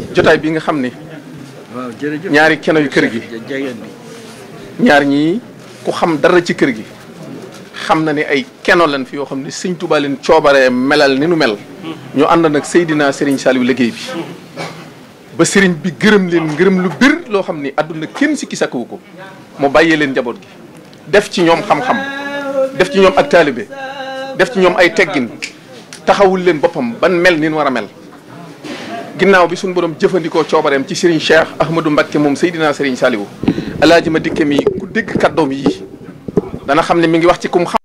jotaay bi nga xam ne waaw jërëjëf ñaari keno yu kër gi jegeen bi ñaar ñii ku xam dara ci kër gi xam na ne ay keno lan fi yoo xam ne sëñ Tuubaa leen coobaree melal ni nu mel ñu ànd nag Seydina Serigne Saliou liggéey bi ba sëriñ bi gërëm leen ngërëm lu bir loo xam ni àdduna kenn sikki sakkawu ko mu bàyyee leen njaboot gi def ci ñoom xam-xam def ci ñoom ak taalibe def ci ñoom ay teggin taxawul leen boppam ban mel ni nu war a mel ginnaaw bi suñu borom jëfandikoo coobareem ci Serigne Cheikh Ahmadou Mbacké moom Seydina Serigne Saliou alaaji ma dikke mi ku dégg kàddoom yi dana xam ne mi ngi wax ci kum xam